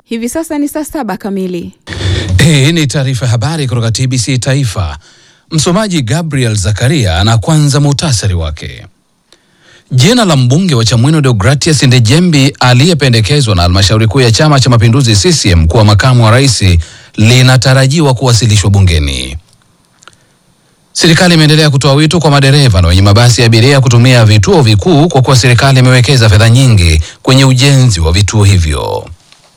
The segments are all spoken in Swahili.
Hivi sasa ni saa saba kamili. Hii ni taarifa ya habari kutoka TBC Taifa. Msomaji Gabriel Zakaria na kwanza muhtasari wake. Jina la mbunge wa Chamwino Deogratias Ndejembi aliyependekezwa na halmashauri kuu ya Chama cha Mapinduzi CCM kuwa makamu wa rais linatarajiwa kuwasilishwa bungeni. Serikali imeendelea kutoa wito kwa madereva na wenye mabasi ya abiria kutumia vituo vikuu kwa kuwa serikali imewekeza fedha nyingi kwenye ujenzi wa vituo hivyo.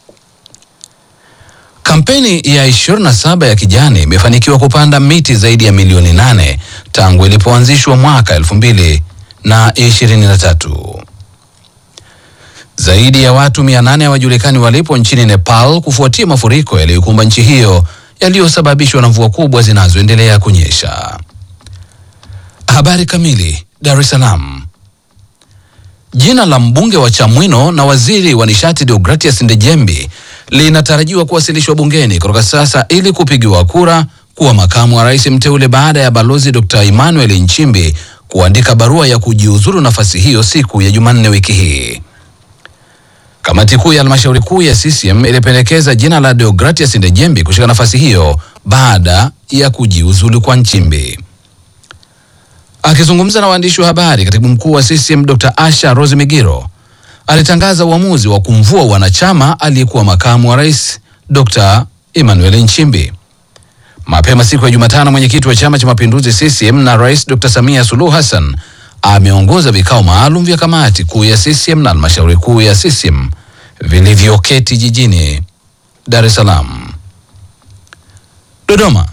Kampeni ya 27 ya kijani imefanikiwa kupanda miti zaidi ya milioni nane tangu ilipoanzishwa mwaka 2023. Zaidi ya watu 800 hawajulikani walipo nchini Nepal kufuatia mafuriko yaliyokumba nchi hiyo yaliyosababishwa na mvua kubwa zinazoendelea kunyesha. Habari kamili. Dar es Salaam. Jina la mbunge wa Chamwino na waziri wa nishati Deogratias Ndejembi linatarajiwa kuwasilishwa bungeni kutoka sasa ili kupigiwa kura kuwa makamu wa rais mteule baada ya balozi Dr. Emmanuel Nchimbi kuandika barua ya kujiuzuru nafasi hiyo siku ya Jumanne wiki hii. Kamati kuu ya halmashauri kuu ya CCM ilipendekeza jina la Deogratias Ndejembi kushika nafasi hiyo baada ya kujiuzulu kwa Nchimbi. Akizungumza na waandishi wa habari, katibu mkuu wa CCM Dr. Asha Rose Migiro alitangaza uamuzi wa kumvua wanachama aliyekuwa makamu wa rais Dr. Emmanuel Nchimbi. Mapema siku ya Jumatano, mwenyekiti wa Chama cha Mapinduzi CCM na Rais Dr. Samia Suluhu Hassan ameongoza vikao maalum vya kamati kuu ya CCM na halmashauri kuu ya CCM vilivyoketi jijini Dar es Salaam. Dodoma.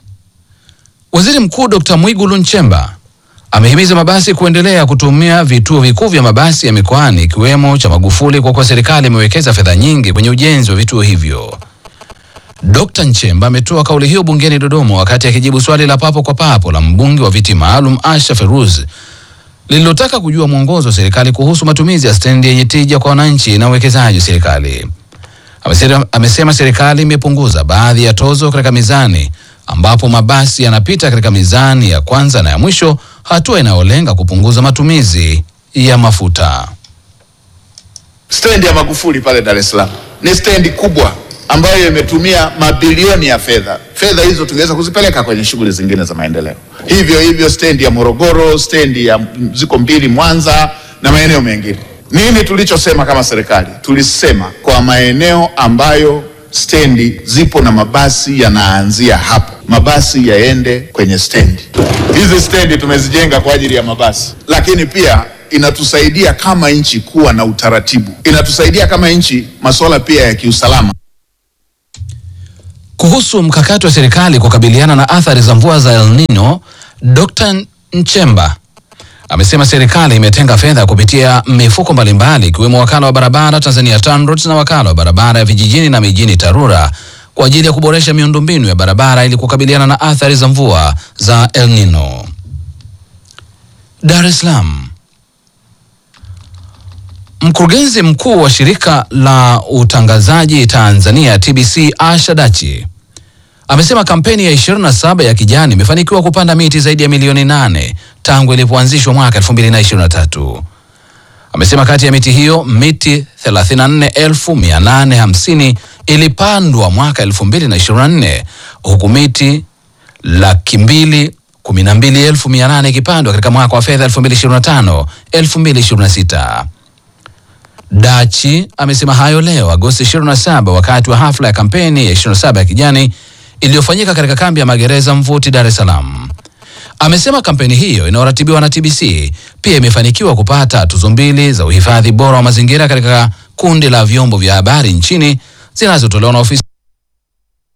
Waziri Mkuu Dr. Mwigulu Nchemba amehimiza mabasi kuendelea kutumia vituo vikuu vya mabasi ya mikoani ikiwemo cha Magufuli kwa kuwa serikali imewekeza fedha nyingi kwenye ujenzi wa vituo hivyo. Dr. Nchemba ametoa kauli hiyo bungeni Dodoma wakati akijibu swali la papo kwa papo la mbunge wa viti maalum Asha Feruz lililotaka kujua mwongozo wa serikali kuhusu matumizi ya stendi yenye tija kwa wananchi na uwekezaji wa serikali. Amesema, amesema serikali imepunguza baadhi ya tozo katika mizani ambapo mabasi yanapita katika mizani ya kwanza na ya mwisho, hatua inayolenga kupunguza matumizi ya mafuta. Stendi ya Magufuli pale Dar es Salaam ni stendi kubwa ambayo imetumia mabilioni ya fedha. Fedha hizo tungeweza kuzipeleka kwenye shughuli zingine za maendeleo. Hivyo hivyo stendi ya Morogoro, stendi ya ziko mbili Mwanza na maeneo mengine. Nini tulichosema kama serikali? Tulisema kwa maeneo ambayo stendi zipo na mabasi yanaanzia hapo, mabasi yaende kwenye stendi. Hizi stendi tumezijenga kwa ajili ya mabasi, lakini pia inatusaidia kama nchi kuwa na utaratibu, inatusaidia kama nchi masuala pia ya kiusalama. Kuhusu mkakati wa serikali kukabiliana na athari za mvua za El Nino, Dr. Nchemba amesema serikali imetenga fedha kupitia mifuko mbalimbali ikiwemo wakala wa barabara Tanzania TANROADS na wakala wa barabara ya vijijini na mijini TARURA kwa ajili ya kuboresha miundombinu ya barabara ili kukabiliana na athari za mvua za El Nino. Dar es Salaam. Mkurugenzi mkuu wa shirika la utangazaji Tanzania TBC Asha Dachi amesema kampeni ya 27 ya kijani imefanikiwa kupanda miti zaidi ya milioni nane tangu ilipoanzishwa mwaka 2023. Amesema kati ya miti hiyo miti 34,850 ilipandwa mwaka 2024 huku miti laki mbili kumi na mbili elfu mia nane ikipandwa katika mwaka wa fedha 2025 2026. Dachi amesema hayo leo Agosti 27 wakati wa hafla ya kampeni ya 27 ya kijani iliyofanyika katika kambi ya magereza Mvuti, Dar es Salaam. Amesema kampeni hiyo inayoratibiwa na TBC pia imefanikiwa kupata tuzo mbili za uhifadhi bora wa mazingira katika kundi la vyombo vya habari nchini zinazotolewa na ofisi